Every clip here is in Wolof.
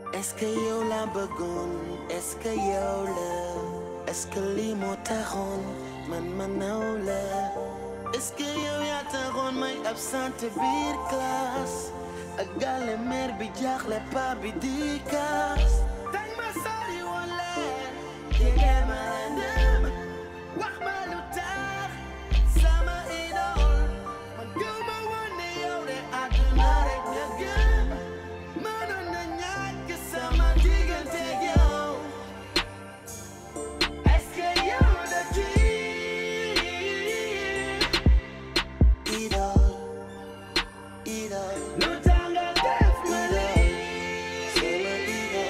est-ce que yow la bëggoon est-ce que yow la est-ce que lii moo taxoon man ma naw la est-ce que yow yaa taxoon may absente biir classe ak gàlle mère bi jaaxle pa bi di kaas tey ma sori woon leen jege ma dem wax ma lu tax sama idole man gëw ma woon ne yow de àdduna rek nga gëm mënoon na ñàkk sama diggante ak yow est-ce que yow la kii idole idole lu tax nga def ma lii sama idole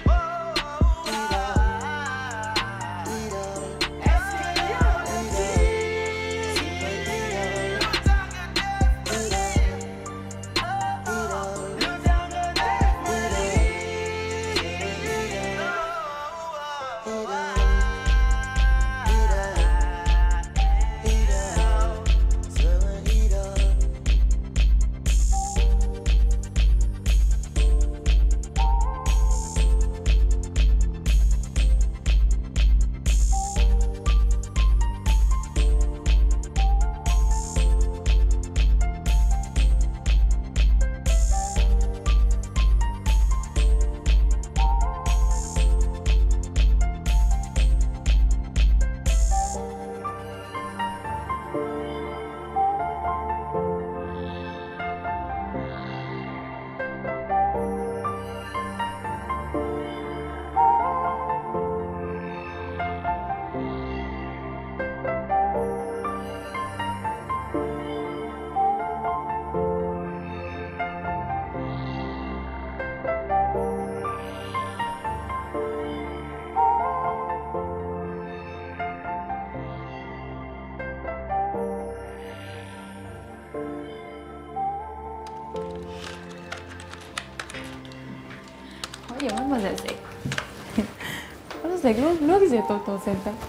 idole est-ce que yow la kii sama idole lu tax nga def ma lii idole lu tax nga def ma waaye mademoiselle Seck mademoiselle Seck loo loo gisee tonton seen tam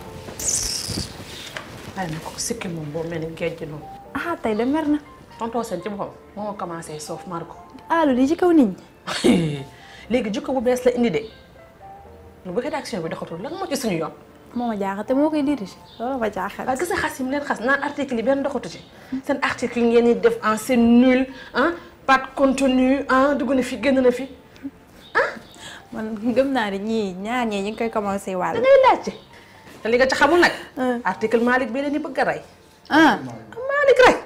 waaye nag ko sikki moom boo mel ni géej gi noonu ah tey de mer na tonton seen ci boppam moo commencé soof mar ko aalu di ci kaw nit ñi léegi jikko bu bees la indi de lu bu rédaction bi doxatul lan moo ci suñu yoon moo ma jaaxal te moo koy dirige loolu ma jaaxal waaye gis nga xas yi mu leen xas naan article yi benn doxatu ci seen article yi ngeen di def en c'est nul ah pas de contenu ah dugg na fi génn na fi man gëm naa ne ñii ñaar ñii ñu ngi koy commencé da wàll ngay laajte te li nga ci xamul nag article Malick bi leen di bëgg a rey ah Malick rek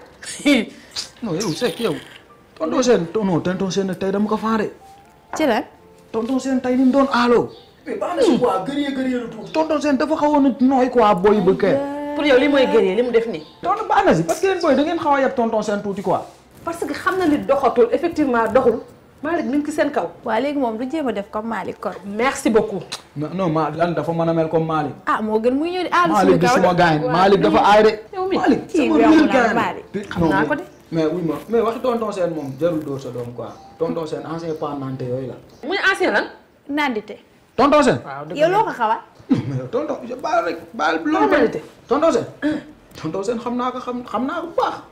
non yow Seck yow tonton seen non tonton seen nag tey dama ko faare ci lan tonton seen tey ni mu doon aaloo mais baax na si quoi gërëyee gërëyee lu tuuti tonton seen dafa xawoon a nooy quoi booy bëgg kay pour yow li mooy guerrier li mu def nii tonton baax na si parce que yéen booy da ngeen xaw a yab tonton seen tuuti quoi parce que xam na ni doxatul effectivement doxul Malick mi ngi ci seen kaw waa léegi moom du jéem a def comme Malick kon merci beaucoup non non ma lan dafa mën a mel comme Malick ah moo gën muy ñëw di aalu Malick suñu di kaw suma de. gaañ Waaw, Malick dafa nii. aay de yow mi Malick kii sama bi biir amul gaañ Malick. xam naa ko de. mais wuy ma mais waxi tonton seen moom jarul dóor sa doom quoi tonton seen ancien pendante yooyu la muy ancien lan nandite tonton seen waaw dëgg yow loo ko xawa mais yow tonton baal rek baal loolu Pendante. tonton seen tonton seen xam naa ko xam xam naa ko bu baax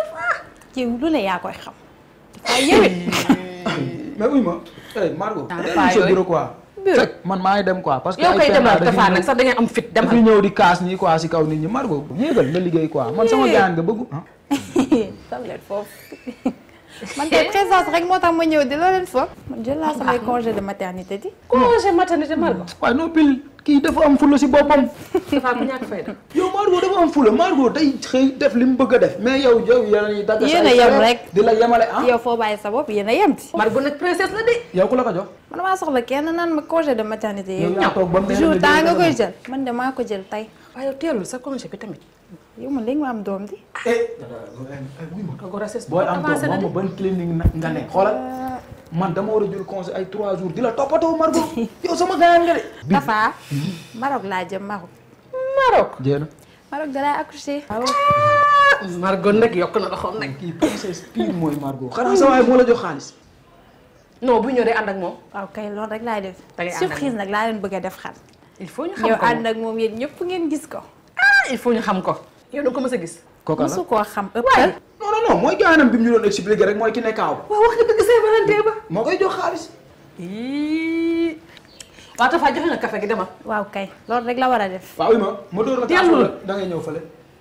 ci lu ne yaa koy xam dafa yewit mais uy ma eh Margot Ah, dem paa sa yooyu. bureau quoi Bureau. fekk man maa ngi dem quoi parce que yow koy ay demal dafiy dafa ñëw- nag sax da ngeen am fit dafiy demal ñëw di kaas nii quoi si kaw nit ñi Margot yéegal nga liggéey quoi man sama Yee. gaan nga bëggu ah sam leen foofu man tey présence rek moo tax ma ñëw di loo leen foofu man jël naa samay congé de maternité di congé maternité Margot waaye non pile kii dafa am fula si boppam dafa ku ñàkk fayda yow Margot dafa am fula Margot day xëy def li mu bëgg a def mais yow yow yéen a ñuy dagg Yéen say a yem frais rek. di la yemale ah yow foo bàyyi sa bopp yéen a yem ci Margot nag princesse la de yow ku la ko jox man damaa soxla kenn naan ma congé de maternité yow yow yaa toog ba mu neex jour la temps nga jël koy ko jël man de maa ko jël tey waaye yow teelul sa congé bi tamit yow man léegi ma am doom di eh ka grossesse booy am avancé toog na moom de ban clinique na nga ne xoolal man dama war a jël conseil ay 3 jours di la toppatoo Margot yow sama gaan nga de. Tafa Maroc laa jëm Maroc Maroc jéem Maroc da lay accoucher waaw Margot nag yokk na loxoom nag kii princesse pire mooy Margot xanaa sa waay moo la jox xaalis. non bu ñëwee ànd ak moom waaw kay loolu rek laay def Da ngay ànd ak surprise nag laa leen bëgg a def xar il faut ñu xam yow ko ànd ak moom yéen ñëpp ngeen gis ko ah il faut ñu xam ko yow da nga ko mës a gis kooka la mosu koo xam ëppal non non non mooy gaanam bi mu ñu doon expliqué rek mooy ki ne kaaw. waaw wax nga dëgg Saint-Valentin ba moo koy jox xaalis. ii waaw Tafa joxe nga café gi demal. waaw kay loolu rek la war a def. waaw oui ma ma door la kaas Teelul. wala da ngay ñëw fële.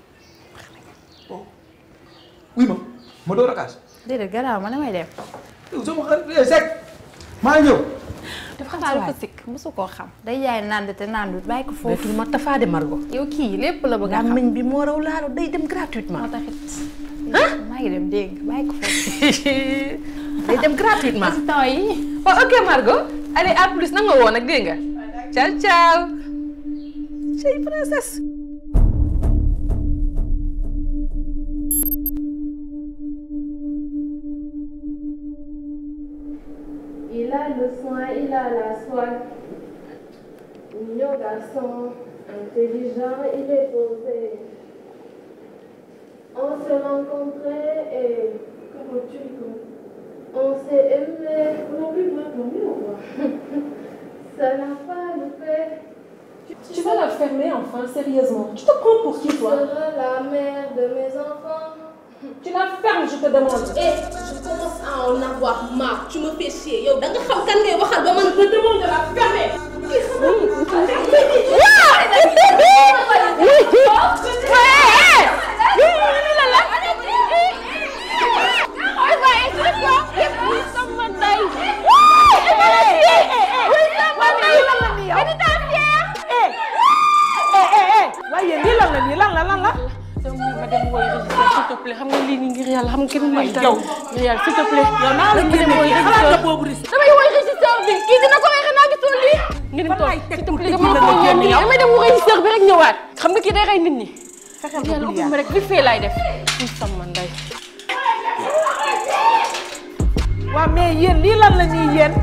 oui ma ma door a kaas. déedéet garaaw ma damay dem. yow sama xarit eh Seck maa ngi ñëw. dafa xataa dafa sikk mosu koo xam. day jaay nand te nandut bàyyi ko foofu. Betul ma Tafa de Margo. yow kii lépp la bëgg a xam. làmmiñ bi moo raw laalo day dem gratuitement. moo taxit. maa ngi dem dégg nga bàyyi ko foofu. day dem gratuitement. temps yi. oh ok Margot allez à plus na nga woo nag dégg nga. ciao ciao. chérie princesse. Il a le soin, il a la soie. Mignon garçon, intelligent, il est posé. On s'est rencontrés et comment tu dis On s'est aimé. Non plus moi pour mieux quoi. Ça n'a pas loupé. Tu vas la fermer enfin, sérieusement. Tu te prends pour qui, Tu toi seras la mère de mes enfants. Tu la fermes, je te demande. Eh, je commence à en avoir marre. Tu me fais chier. Yo, da nga xam kan ngay waxal ba man je demande de la fermer. waaye lii lan la nii lan la lan la. yow mii ma dem woy régisseur s'il te plaît xam nga lii nii ngir yàlla xam nga kenn mooy yow ngir yàlla s'il te plaît. yow naa la génne woy régisseur boobu risque. damay woy régisseur bi kii dina ko waxee naa gisoo lii. ngeen toog s'il te plaît dama la ko ñaan nii damay dem woy régisseur bi rek ñëwaat. xam nga kii day rey nit ñi. fexeel ba bul yàlla rek li fee laay def. muy sama ndey. waaw mais yéen lii lan la ñuy yéen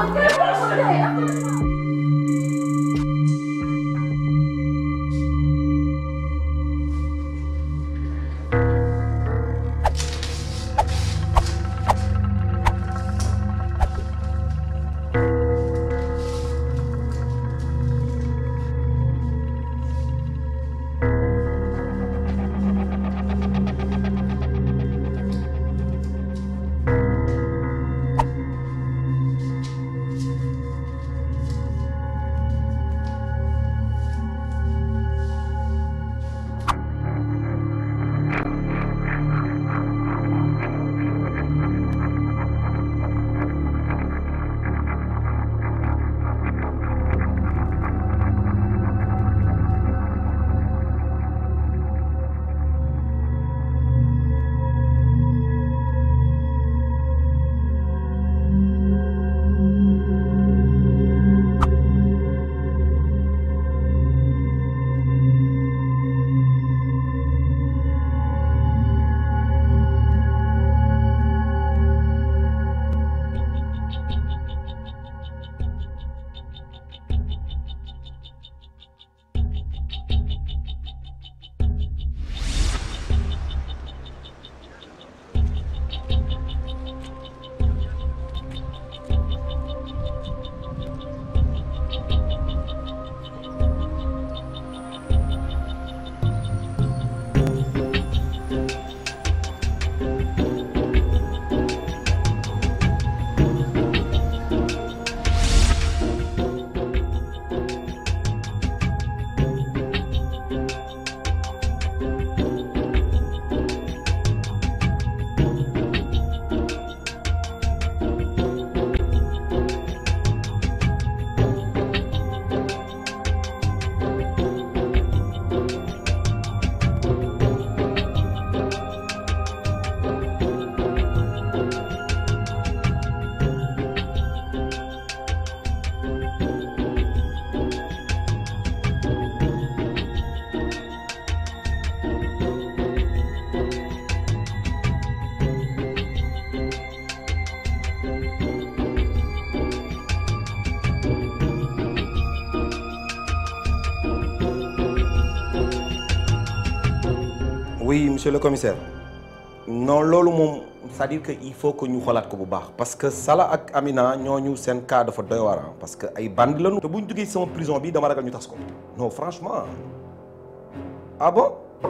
oui monsieur le commissaire non loolu moom c'est-à-dire que il faut que ñu xoolaat ko bu baax parce que Sala ak Amina ñooñu seen cas dafa doy waar parce que ay bandi lañu. te bu ñu duggee sama prison bi dama ragal ñu tas ko non franchement ah bon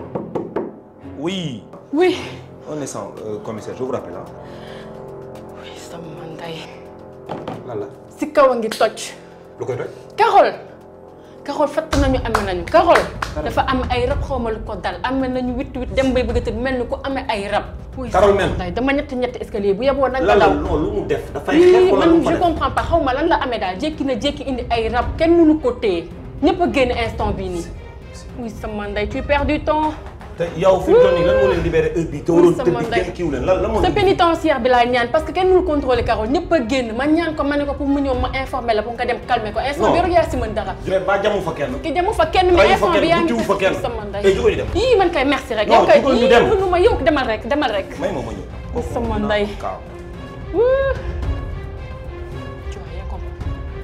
oui. oui. un instant euh, commissaire je vous rappelle ah. oui sama ndey. lan la. si kaw a ngi toj lu koy doy. Carole Carole fatt nañu ame nañu Carole dafa am ay rab xawma lu ko dal ame nañu witt witt dem bay bëgg a tëdd mel ni ku amee ay rab. Carole mel day dama ñetti ñetti escalier bu yeboo nañ ko lan la daw. non lu mu def dafay Ii, xeex wala lu man mu fa je def. comprends pas xaw ma lan la amee daal jékki na jékki indi ay rab kenn mënu ko téye ñëpp a génn instant bii nii. oui sama ndey tu perds du temps. te yow fi mu toll nii lan moo leen libéré heure bii te waroon sama tëdd ndey. kenn kiiw leen lan lan moo sa leen pénitentiaire bi laa ñaan parce que kenn mënul contrôler Carole ñëpp a génn ma ñaan ko ma ne ko pour mu ñëw ma informer la pour nga dem calmer ko instant bi Non. rek yaa si mën dara. Juret ba jamu fa kenn. ki demu fa kenn mais Rayu fa instant bi kenn, yaa ngi butiwu fa kenn. sama ndey. Eh, jógal ñu dem. yii man kay merci rek. Non, yow kay jógal ñu yii dem. mënu ma yow demal rek demal rek. may ma ma ñëw. sama ndey. Kaaw. Wuu. Tu vas rien comprendre.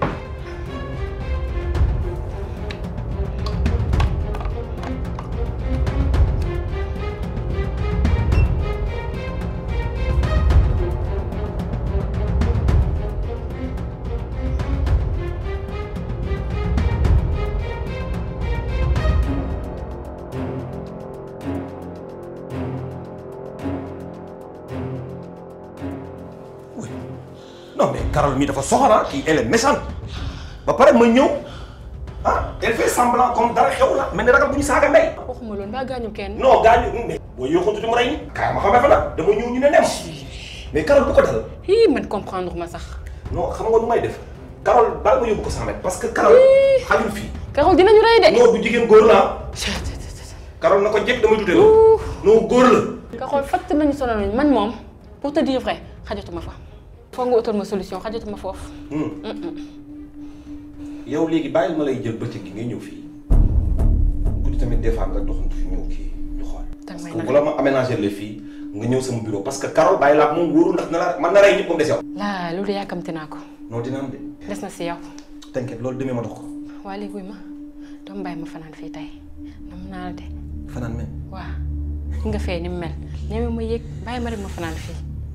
non mais Carole mi dafa soxora kii elle est méchante ba pare ma ñëw ah elle fait semblant comme dara xew la mel ni ragal bu ñu saaga ndey. waxuma loolu mbaa gaañu kenn. non gaañu mais boo yóoxoon tuuti mu rey ni kaay ma xamee fa nag dama ñëw ñu ne nem mais Carole bu ko dal Hii man comprendre ma sax. non xam nga nu may def Carole baal ma yóbbu ko 100 mètres parce que Carole xajul fii Carole dinañu rey de. non du jigéen góor la Carole na ko jekk damay dute la non góor la Carole fatt nañu sonal nañu man moom pour te dire vrai xajatuma fa. foog nga utal ma solution xajatuma foofu. yow léegi bàyyil ma lay jël bëccëg gi ngay ñëw fii guddi tamit des fois nga doxantu fi ñëw kii ñu xool. Danga parce may que nax. bu la ma aménager le fii nga ñëw sama bureau parce que Carole bàyyi laa moom wóorul ndax na la man na rey ñëpp moom des yow. laa loolu yàkkamti naa ko. non dina am de des na si yow. t'inquiète loolu demee ma dox ko waa léegi wuy ma doomu bàyyi ma fanaan fii tey nam naa la de fanaan men waa nga fee ni mu mel ñeme ma yéeg bàyyi ma rek ma fanaan fii.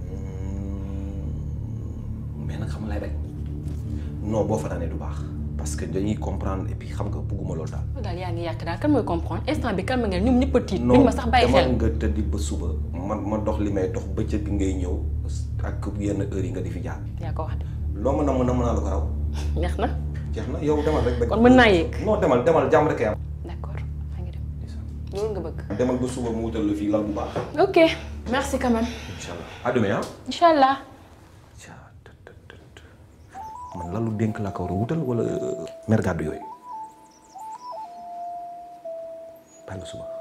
mais nag xam nga lay rek non boo fanaanee du baax parce que dañuy comprendre et puis xam nga bugguma loolu daal. loolu daal yaa ngi yàq daal kan mooy comprendre instant bi calme ngeen ñoom ñëpp a tiit. duñ ma sax bàyyi demal xel nga tëddi ba suba man ma dox li may dox bëccëg bi ngay ñëw ak yenn heures yi nga di fi jaar. yaa ko wax de loo mën a mën a mën a la ko raw. neex na jeex na yow demal rek. kon mën naa yéeg. non demal demal jàmm rek am. d'accord maa ngi dem loolu nga bëgg. demal ba suba mu wutal la fii lal bu baax. ok merci quand même. incha allah à demain ah. incha allah. man lalu dénk laa ko war a wutal wala mer gàddu yooyu bàyyi ba suba.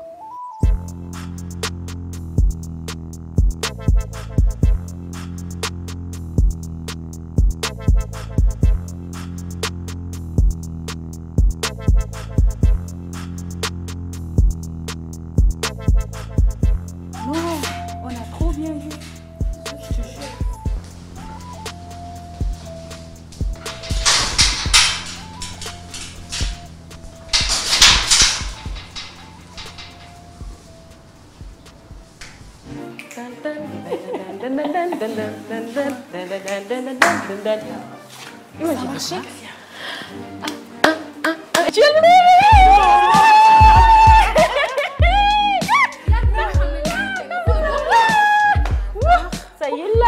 Non, on a trop bien vu. Imagine. Ça y est là.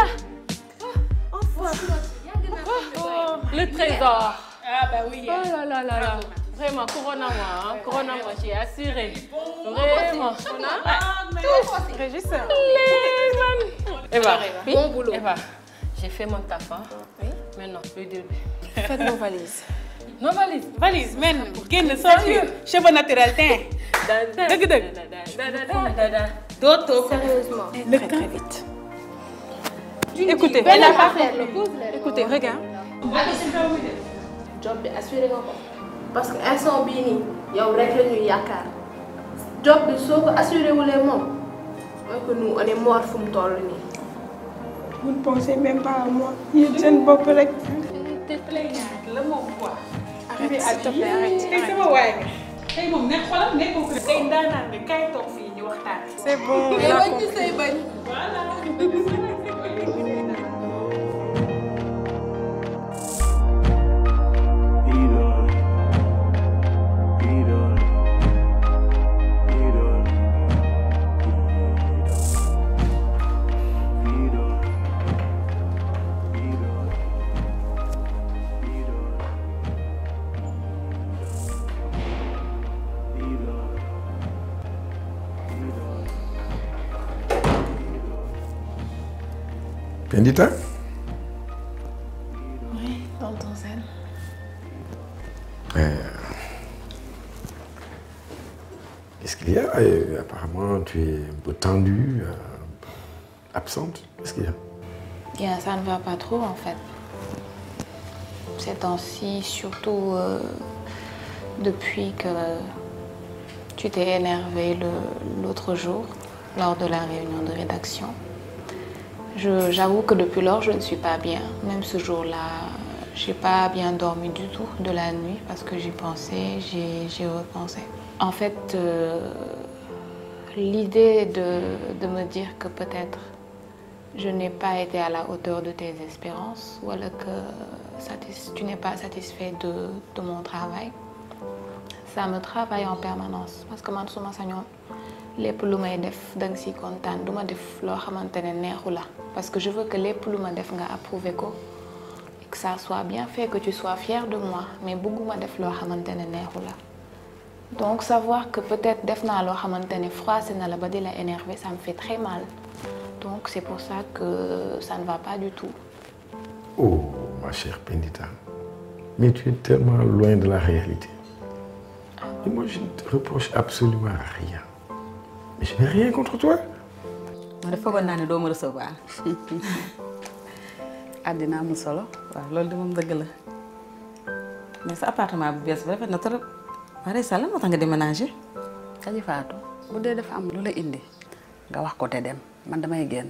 Le trésor. Ah bah oui. Oh là là là là. Vraiment, Corona-moi, hein. Corona-moi, j'ai assuré. Vraiment. Régisseur. Eva, Bon boulot. Eva, j'ai fait mon taf, hein. Oui. Maintenant, le début. Faites nos valises. Non, valise. valise men génn sorti cheveux naturel teint dëgg dëgg doo toog Sérieusement. le très très vite écoutez Elle n'a pas fait le pause. écoutez regarde job bi assuré nga ko parce que instant bii nii yow rek la ñuy yaakaar job bi soo ko assuré wulee moom mooy que nous on est mort fu mu toll nii. vous ne pensez même pas à moi yéen seen bopp rek La moom quoi. Arrête, s'il te plaît, arrête. tey sama waay nga tey moom ne xoolal nekkoo ko tey ndaanaan nga kay toog fii ñu waxtaan c'est bon mais bañ ci say bañ. Pendita Oui, tonton Zen. Euh, Qu'est-ce qu'il y a Euh, Apparemment, tu es un peu tendue, euh, absente. Qu'est-ce qu'il y a Bien, ça ne va pas trop en fait. Ces temps-ci, surtout euh, depuis que tu t'es énervé le- l'autre jour lors de la réunion de rédaction. Je- J'avoue que depuis lors, je ne suis pas bien. Même ce jour-là, j'ai pas bien dormi du tout de la nuit parce que j'y pensais, j'ai j'ai repensé. En fait, euh, l'idée de, de me dire que peut-être je n'ai pas été à la hauteur de tes espérances ou alors que satis- tu n'es pas satisfait de, de mon travail, ça me travaille en permanence parce que man suma sañoon lépp lu may def da nga siy kontaan du ma def loo xamante ne neexu la parce que je veux que lépp lu ma def nga approuvé ko et que ça soit bien fait que tu sois fier de moi mais bëgguma def loo xamante ne neexu la donc savoir que peut-être def naa loo xamante ne froissé na la ba di la énervé ça me fait très mal donc c'est pour ça que ça ne va pas du tout Oh, ma chère Pendita, mais tu es tellement loin de la réalité. Et moi, je ne te reproche absolument rien. Mais je n'ai rien contre toi. ma dafa foogoon naa ne doo ma recevoir àddina amul solo waaw loolu de moom dëgg la mais sa appartement bu bees bi rafet na trop waaye sa lan moo tax nga déménager Aji Faatu bu dee dafa am lu la indi nga wax ko te dem man damay génn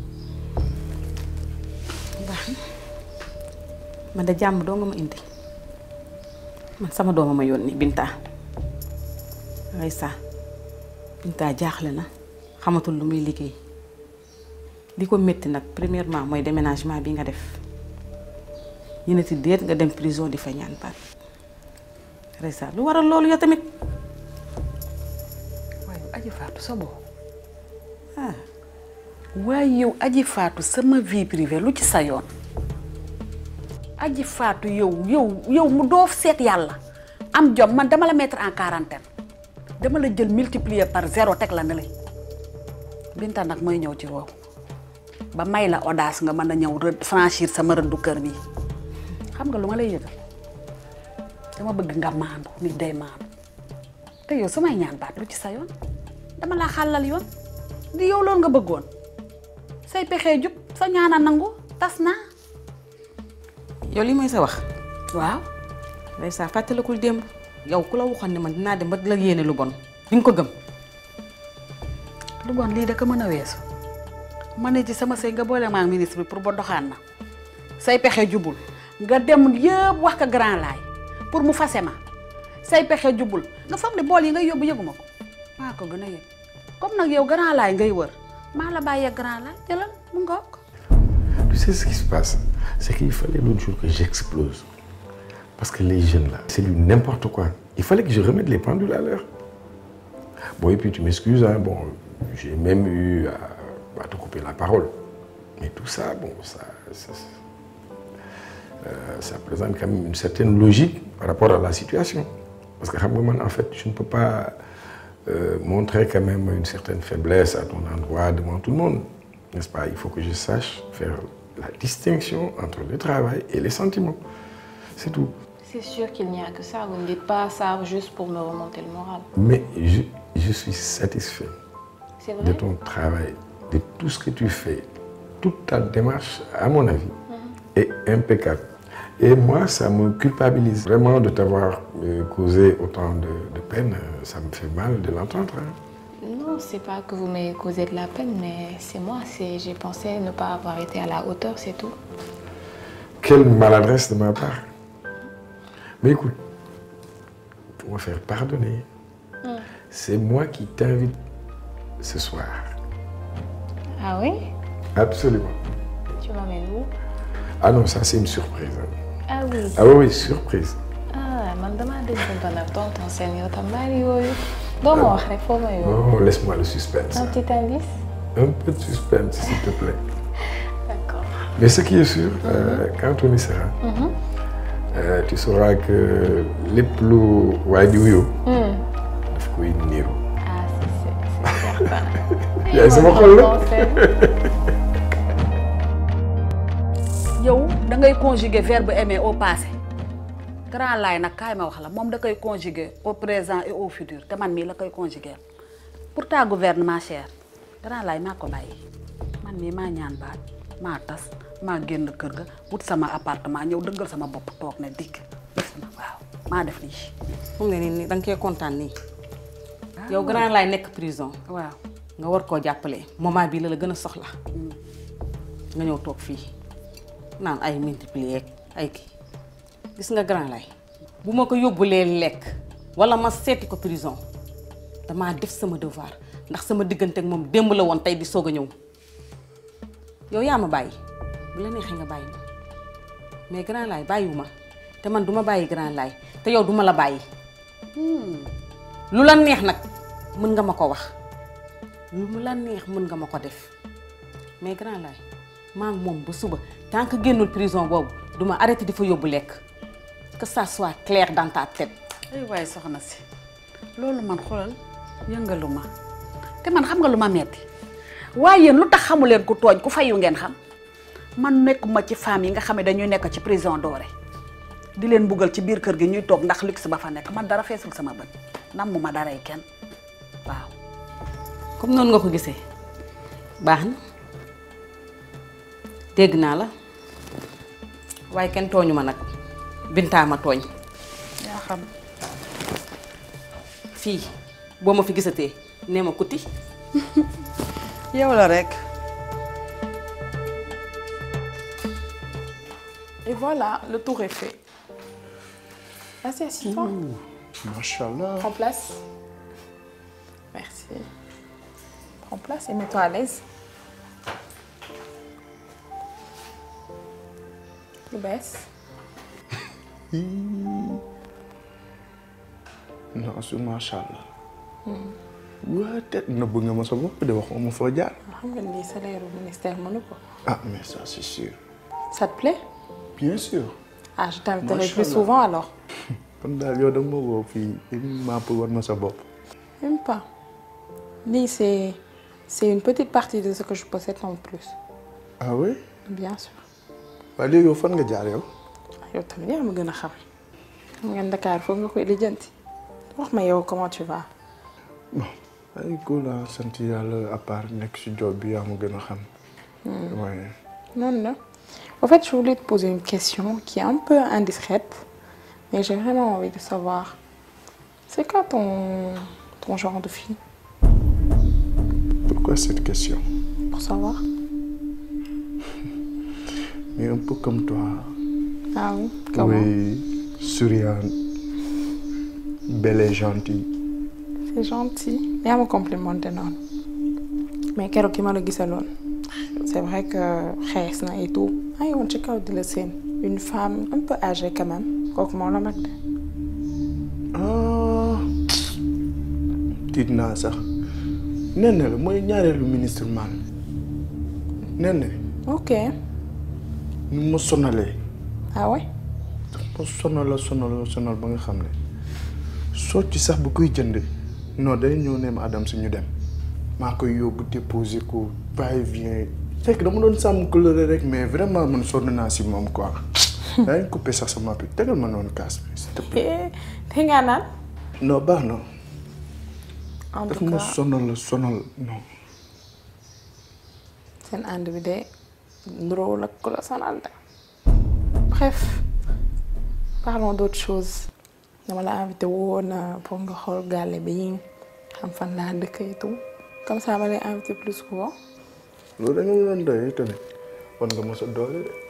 baax na man de jàmm doo nga ma indi man sama dooma ma yónni Binta ay sa Binta jaaxle na xamatul lu muy liggéey li ko métti nag premièrement mooy déménagement bi nga def ñu ne ti déet nga dem prison di fa ñaan baat Reysa lu waral loolu yow tamit waaye Aji Faatu sa boo ah waaye yow Aji Faatu sama vie privée lu ci sa yoon Aji Faatu yow yow yow mu doo seet yàlla am jom man dama la mettre en quarantaine dama la jël multiplier par zéro teg la ne la Binta nag mooy ñëw ci wow ba may la audace nga mën a ñëw rëdd franchir sama rëddu kër bi xam nga lu ma lay yëgal dama bëgg nga maandu nit day maandu te yow samay ñaan baat lu ci sa yoon dama laa xàllal yoon di yow loolu nga bëggoon say pexee jub sa ñaana nangu tas naa yow li mooy sa wax waaw Reysa fàttalikul démb yow ku la waxoon ne man dinaa dem ba di la yéene lu bon di nga ko gëm lu bon lii da ko mën a weesu ma ne ci sama sëy nga boole maa ministre bi pour ba doxaan na say pexe jubul nga dem yëpp wax ko grand laay pour mu fase ma say pexe jubul nga foog ne bool yi ngay yóbbu yëguma ko maa ko gën a yëg comme nag yow grand laay ngay wër maa la bàyyee grand laay jëlal mu ngoog Tu sais ce qui se passe C'est qu'il fallait l'autre jour que j'explose. Parce que les jeunes là, c'est du n'importe quoi. Il fallait que je remette les pendules à l'heure. Bon, et puis tu m'excuses, hein, bon, j'ai même eu à, à te couper la parole. Mais tout ça, bon, ça, ça, euh, ça présente quand même une certaine logique par rapport à la situation. Parce que xam nga man, en fait, je ne peux pas euh, montrer quand même une certaine faiblesse à ton endroit devant tout le monde. N'est-ce pas Il faut que je sache faire la distinction entre le travail et les sentiments. C'est tout. c'est sûr qu'il n'y a que ça vous ne dites pas ça juste pour me remonter le moral Mais je, je suis satisfait c'est de vrai ton travail, de tout ce que tu fais. Toute ta démarche, à mon avis, est impeccable. Et moi, ça me culpabilise vraiment de t'avoir euh, causé autant de, de peine. Euh, Ça me fait mal de l'entendre. hein. Non, c'est pas que vous m'ayez causé de la peine, mais c'est moi. C'est j'ai pensé ne pas avoir été à la hauteur, c'est tout. Quelle maladresse de ma part. Mais écoute, pour me faire pardonner, c'est moi qui t'invite ce soir. Ah oui Absolument. Tu m'amènes où Ah non, ça c'est une surprise. hein. Ah oui. Ah oui, oui, surprise. Ah man damaa déggoon ba nag tonton seen yow tam bari yooyu. doo ma wax rek foo ma yóbbu. Oh, laisse-moi le suspense. Un petit indice. Un peu de suspense, s'il te plaît. D'accord. Mais ce qui est sûr, euh, quand on y sera, Mhm. euh, tu sauras que les plus wadiouyo, Hmm. daf koy niru. Ah si c'est c'est certain. Yaay sama xol la. Tonton Sène. da ngay conjuguer verbe aimer au passé grand laay nag kaay ma wax la moom da koy conjuguer au présent et au futur te man mii la koy conjuguer pour ta gouvernement cher grand laay maa ko bàyyi man mii maa ñaan baat maa tas maa génn kër ga wut sama appartement ñëw dëggal sama bopp toog ne dikk def na waaw maa def lii. mu ne nii da nga koy kontaan nii yow grand laay nekk prison waaw nga war koo jàppale moment bii la la gën a soxla nga ñëw toog fii naan ay multiplier ay kii gis nga grand lay bu ma ko yóbbulee lekk wala ma seeti ko prison damaa def sama devoir ndax sama diggante ak moom démb la woon tey di soog a ñëw yow yaa ma bàyyi bu la neexee nga bàyyi ma mais grand lay bàyyiwu ma te man duma bàyyi grand lay te yow duma la bàyyi lu la neex nag mën nga ma ko wax lu mu la neex mën nga ma ko def mais grand lay maa ngi moom ba suba tant que génnul prison boobu duma arrêté di fa yóbbu lekk que ça soit clair dans ta tête. ay waaye soxna si loolu man xoolal yëngalu ma te man xam nga lu ma metti waaye yéen lu tax xamu leen ku tooñ ku fayu ngeen xam man nekkuma ci femme yi nga xam ne dañuy nekk ci prison dorée di leen buggal ci biir kër gi ñuy toog ndax luxe ba fa nekk man dara feesul sama bët nam mu ma daray kenn waaw. comme noonu nga ko gisee baax na dégg naa la waaye kenn tooñu ma nag bintaa ma tooñ yaa xam fii boo ma fi gisatee nee ma kuti yow la rek. Et voilà, le tour est fait. Vas-y, assieds-toi. Machallah. Prends place. Merci. Prends place et mets-toi à l'aise. Le baisse. non su macha allah. waa te nëbb nga ma sa bopp de waxoo ma foo jaar. xam nga ni salaire au ministère mënu ko. ah mais ça c'est sûr. Ça te plaît bien sûr. Ah, je t'inviterai Machallah. plus souvent alors. kon daal yow da nga ma woo fii uniquement pour war ma sa bopp. Même pas. Lii, c'est c'est une petite partie de ce que je possède en plus. ah oui. Bien sûr. waaye léegi yow fan nga jaar yow. yow tamit yaa ma gën a xam. xam nga Dakar foog nga koy lijjanti. wax ma yow comment tu vas. ay góor laa sant yàlla à part nekk si job bi yaa ma gën a xam. waaye. Non, non. En fait, je voulais te poser une question qui est un peu indiscrète, mais j'ai vraiment envie de savoir. C'est quoi ton, ton genre de fille pourquoi cette question. Pour savoir. mais un peu comme toi. Ah oui Comment oui souriante belle et gentille. C'est gentil. yaa ma complimenté noonu. mais keroog ki ma la gisaloon. c'est vrai que xees na et tout. maa ngi woon ci kaw di la seen. une femme un peu âgée quand même. kooku moo la mag de. ah tiit naa sax nen la mooy ñaareelu ministre man nen ok. nu ma sonalee ah ouais ma sonal la sonal la sonal ba nga xam ne soo ci sax bu koy jënd non day ñëw ne ma Adam si ñu dem maa koy yóbbu déposer ko va et vient fekk dama doon sàmm couleur rek mais vraiment man sonn naa si moom quoi. daa ngi coupé sax sama bi tegal ma noonu kaas bi s'il te plaît. te nga naan. non baax na. en daf tout ma cas sonal la sonal non. seen ànd bi de ndróowul ak ku la sonal de. bref parlons d'autre chose dama la invité woon pour nga xool gàlle bi xam fan laa dëkk et tout comme ça ma lay invité plus souvent. loolu da nga ma doon doyee tamit wan nga ma sa doole de.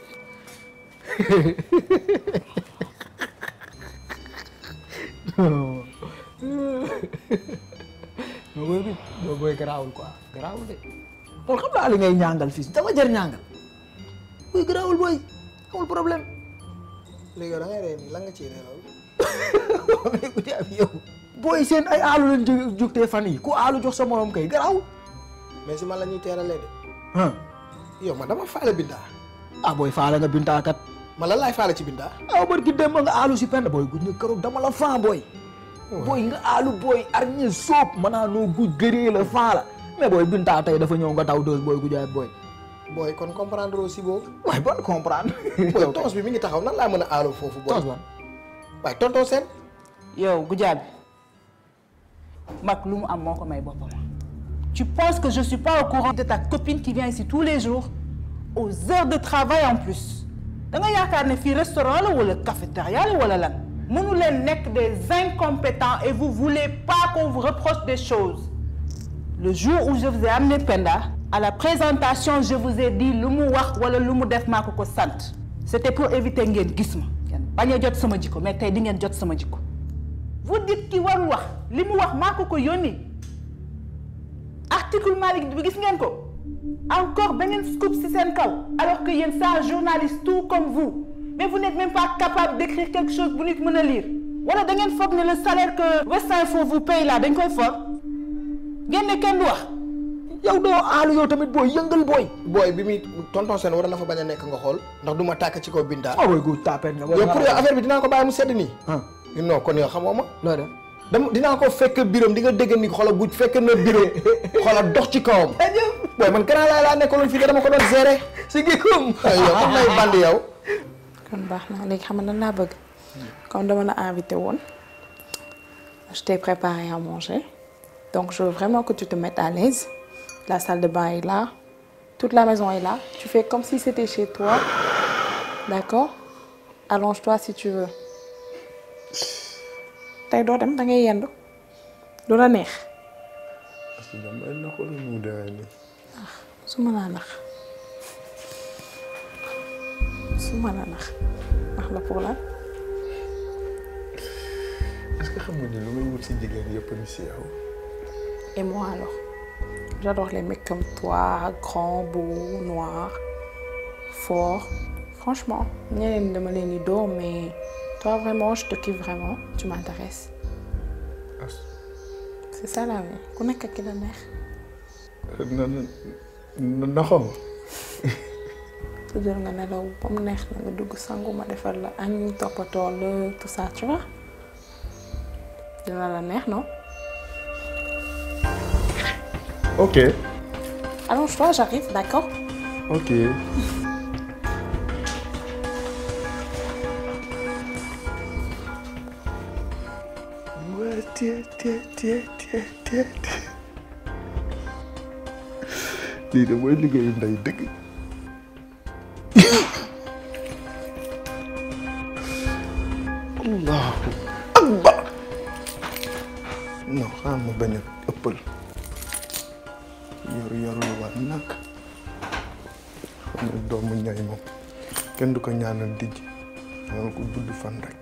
non booy bi booy booy garaawul quoi garaawul de kon xam naa li ngay ñàngal fii dafa jar ñàngal booy garaawul booy amul problème léegi da ngay ree nii lan nga ciy ree loolu. mais ku ci am yow booy seen ay aalu lañ jóg jógtee fan yi ku aalu jox sa morom kay garaawul mais si man la ñuy teeralee de. ah yow man dama faale bindaa. ah booy faale nga bintaakat man lan laay faale ci bindaa. ah barki dem nga aalu si pend booy guj nga keroog dama la fan booy booy nga aalu booy arñi soob manaa noo guj gëree la fan la mais booy bintaa tey dafa ñëw nga taw dës booy gujaay booy booy kon comprendre aussi boobu. waaye bon comprendre. booy tons bi mi ngi taxaw nan laa mën a aaloo foofu. booy tons ban. waaye tonton seen. yow Goudiaby mag lu mu am moo ko may boppam. tu penses que je suis pas au courant de ta copine qui vient ici tous les jours aux heures de travail en plus da nga yaakaar ne fii restaurant la wala cafétéria la wala lan mënu leen nekk des incompétents et vous voulez pas qu'on vous reproche des choses le jour où je vous ai amené Penda à la présentation je vous ai dit lu mu wax wala lu mu def maa ko ko sant c'était pour éviter ngeen gis ma ngeen bañ a jot sama jikko mais tey di ngeen jot sama jikko vous dites ki warul wax li mu wax maa ko ko yónni article Malick bi gis ngeen ko encore beneen scoop ci seen kaw alors que yéen c'est un journaliste tout comme vous mais vous n'êtes même pas capable d'écrire quelque chose bu nit mën a lire wala da ngeen foog ne le salaire que West Info vous paye là dañ koy foog ngeen ne kenn du wax yow doo aalu yow tamit booy yëngal booy. booy bi muy tonton seen war na fa bañ a nekk nga xool ndax du ma tàkk ci kaw Binta. ah booy gu tapet nga. yow pour yow affaire bi dinaa ko bàyyi mu sedd nii. non kon yow xamoo ma. loo def. dama dinaa ko fekk biram di nga dégg ni xoolal bu fekk na biram xoolal dox ci kawam. booy man gannaaw laa laa nekkaloon fii dama ko doon gérer. si gikkum. yow comme nay bandi yow. kon baax na léegi xam nga nan laa bëgg comme dama la invité woon je t'ai préparé à manger donc je veux vraiment que tu te mettes à l'aise la salle de bain est là toute la maison est là tu fais comme si c'était chez toi d'accord allonge-toi si tu veux tey doo dem da ngay yendu du la neex parce que damay naxul mu demee nii. su ma laa nax su ma la nax nax la pour lan est-ce que xam nga ni lu may wut si jigéen yëpp ni si yow. et moi alors j'adore les mecs comme toi grand beau noir fort franchement ñeneen ñi dama leen di dóor mais toi vraiment je te kiffe vraiment tu m'intéresses c'est ça la vie ku nekk ak ki la neex na na naxoo ma. tëddal nga nelaw ba mu neex na nga dugg sangu ma defal la añ toppatoo la tout ça tu vois dina la neex non ok allonge-toi j'arrive d'accord ok. waa tie tie tie tie tie lii de mooy liggéeyu ndey dëgg. allahu akbar non xaaral ma bañ a ëppal yoru yoru lu war nag xam ne doomu ñay moom kenn du ko ñaanal dijj ñaanal ko gudd fan rek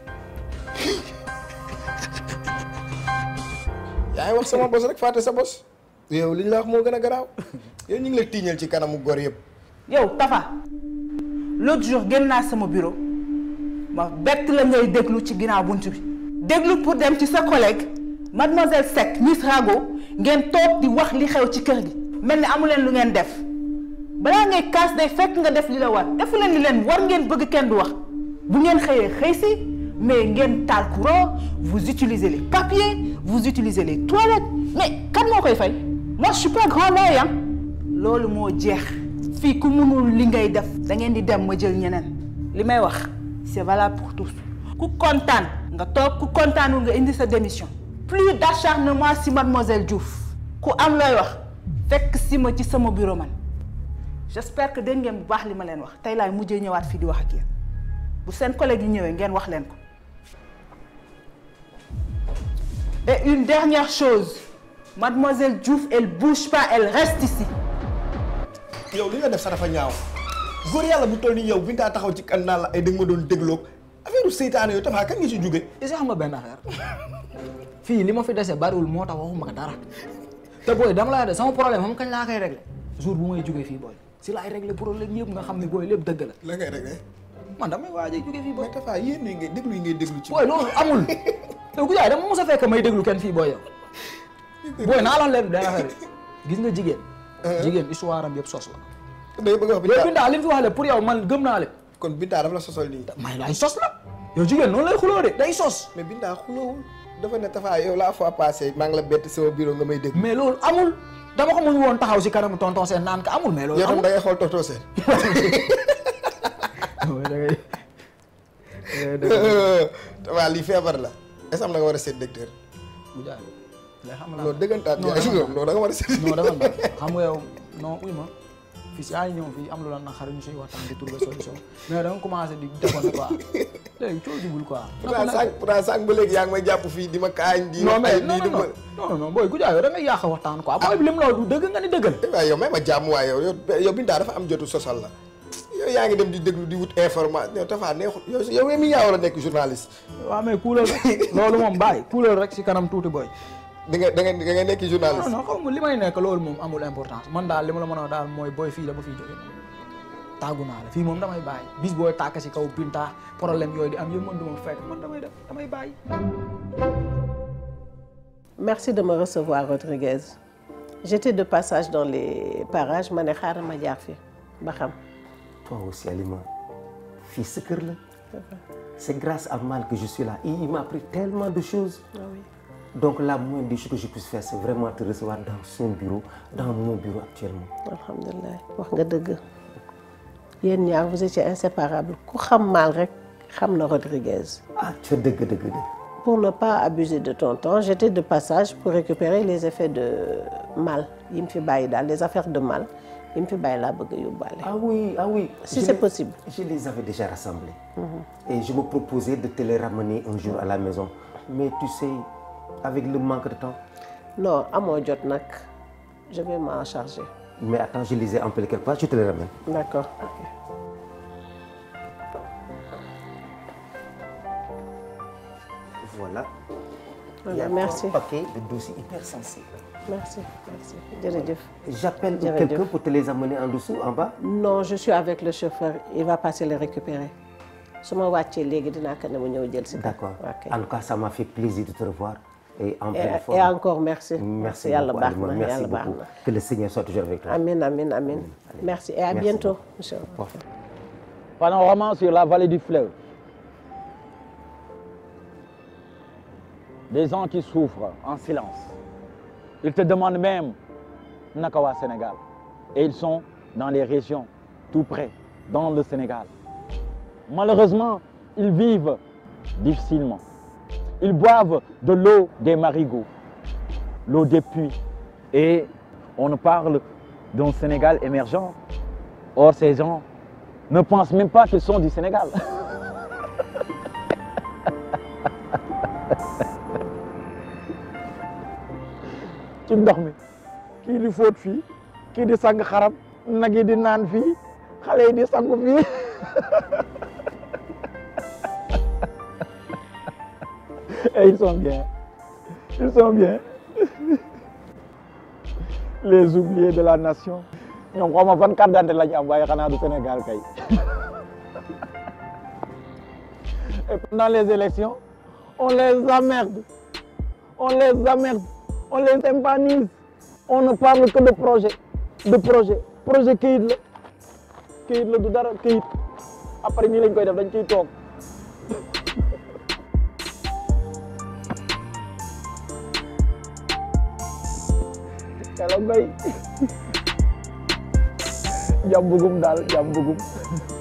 yaa ngi wax sama bos rek fàtte sa bos. yow li ñu la wax moo gën a garaaw. yow ñu ngi la tiiñal ci kanamu góor yëpp. yow Tafa l'autre jour génn naa sama bureau ma bett la ngay déglu ci ginnaaw bunt bi déglu pour dem ci sa collègue mademoiselle Seck Miss Rago ngeen toog di wax li xew ci kër gi mel ni amu leen lu ngeen def balaa ngay kaas day fekk nga def li la war defu leen li leen war ngeen bëgg kenn du wax bu ngeen xëyee xëy si mais ngeen taal courant vous utilisez les papiers vous utilisez les toilettes mais kan moo koy fay moi je suis pas grand oeil hein loolu moo jeex fii ku mënul li ngay def da ngeen di dem ma jël ñeneen li may wax c'est valable pour tous ku kontaan nga toog ku kontaanul nga indi sa démission plus d'acharnement si mademoiselle Diouf ku am looy wax fekk si ma ci sama bureau man j'espère que dégg ngeen bu baax li ma leen wax tey laay mujjee ñëwaat fii di wax ak yéen bu seen collègue yi ñëwee ngeen wax leen ko et une dernière chose mademoiselle Diouf elle bouge pas elle reste ici yow li nga def sax dafa ñaaw góor yàlla bu toll nii yow bi nga taxaw ci kan naan la ay dëgg ma doon dégloog affaire seytaane yow Tafa kan nga ci jóge est-ce que xam nga benn affaire fii li ma fi dese bariwul moo tax waxuma ko dara te booy dama laa de sama problème xam kañ laa koy régler jour bu may jógee fii booy si laay régler problème yëpp nga xam ne booy lépp dëgg la. la ngay régler. man damay waaj a jógee fii booy. mais Tafa yéen ñi ngay déglu yi ngay déglu ci. booy loolu amul yow ku jaay dama mos a fekk may déglu kenn fii booy yow. booy naa la leen benn affaire gis nga jigéen. jigéen histoire am yëpp sos la. day bëgg a wax yow Binta li mu fi wax lépp pour yow man gëm naa lépp. kon Binta dafa la sosal nii. may laay sos la. yow jigéen noonu lay xuloo de day sos. mais Binta xuloowul dafa ne Tafa yow la fois passée maa ngi la bett sama bureau nga may dégg. mais loolu amul dama ko muñ woon taxaw si kanamu tonton seen naan ka amul mais loolu yow tam amul da ngay xool tonton seen waaw lii feebar la est-ce que am na nga war a seet docteur bu jaay lay xam la non dëggantaan non jaay non da nga war a seet non dafa ndax xam nga yow non uy ma fii si yaa ngi ñëw fii am lu la naqari ñu siy waxtaan di trouver solution mais da nga commencé di defoon quoi léegi coo jubul quoi pourtant sànq pourtant sànq ba léegi yaa ngi may jàpp fii di ma kaañ di non ma mais ay non lii di ma non non non booy Goudia yow da ngay yàq waxtaan quoi booy bi lim loolu du dëgg nga ni dëggal waaye yow may ma jàmm waaye yow yow yow Binta dafa am jotu sosal la yow yaa ngi dem di déglu di wut information yow dafa neexul yow yow mi yaa war a nekk journaliste waaw mais kuulal rek loolu moom bàyyi kuulal rek si kanam tuuti booy da nga da nga da nga nekk journaliste non non xaw ma li may nekk loolu moom amul importance man daal li ma la mën a wax daal mooy booy fii dama fiy jóge tàggu naa la fii moom damay bàyyi bis booy tàkk si kaw Binta problème yooyu di am yëpp man du ma fekk man damay def damay bàyyi Merci de me recevoir, Rodriguez. J'étais de passage dans les parages, ma ne xaaral ma jaar fi ba xam. Toi aussi, Alima, fille sa kër la. C'est grâce à Mal que je suis là. Il, il m'a appris tellement de choses. Ah oui. Donc la moindre des choses que je puisse faire, c'est vraiment te recevoir dans son bureau, dans mon bureau actuellement. alhamdulilah wax nga dëgg yéen ñaar vous étiez inséparables ku xam Mal rek xam na Rodriguez. Ah, tu es dëgg dëgg dëgg. Pour ne pas abuser de ton temps, j'étais de passage pour récupérer les effets de Mal yi mu fi bàyyi daal les affaires de Mal yi mu fi bàyyi laa bëgg a yóbbaale. Ah oui, ah oui. Si Je c'est les- possible. Je les avais déjà rassemblés. Et je me proposais de te les ramener un jour à la maison. Mais tu sais, avec le manque de temps. Non, amoo jot nag je vais m'en charger. Mais attends, je les ai empilés quelque part, je te les ramène. D'accord. Voilà. Voilà, Il y a merci. un paquet de dossiers hyper sensibles. Merci, merci. Jërëjëf. J'appelle Jërëjëf. quelqu'un pour te les amener en dessous, en bas. Non, je suis avec le chauffeur. Il va passer les récupérer. su ma wàccee léegi dinaa ko ne mu ñëw jël si. D'accord. Ok. En tout cas, ça m'a fait plaisir de te revoir. Et en Et, pleine forme. et encore merci. Merci yàlla beaucoup, baax Alima. na Merci yàlla baax beaucoup. na. Que le Seigneur soit toujours avec toi. Amin, amin, amin. Merci et à Merci bientôt. beaucoup. monsieur. Panorama sur la vallée du fleuve. Des gens qui souffrent en silence. Ils te demandent même Nakawa Sénégal. Et ils sont dans les régions tout près, dans le Sénégal. Malheureusement, ils vivent difficilement. Ils boivent de l'eau des marigots, l'eau des puits. Et on parle d'un Sénégal émergent. Or, ces gens ne pensent même pas qu'ils sont du Sénégal. ci ndox mi kii di fóot fii kii di sang xarab nag yi di naan fii xale yi di sangu fii et ils sont bien ils sont bien les oubliés de la nation ñoom xaw ma fan carte d'identité la ñu am waaye xanaa du Sénégal kay et pendant les élections on les emmerde on les emmerde on les tympanise on ne parle que de projet de projet projet këyit la këyit la du dara këyit après ñii lañ koy def dañ ciy toog Hello Mbaye jàmm bugum daal jàmm bugum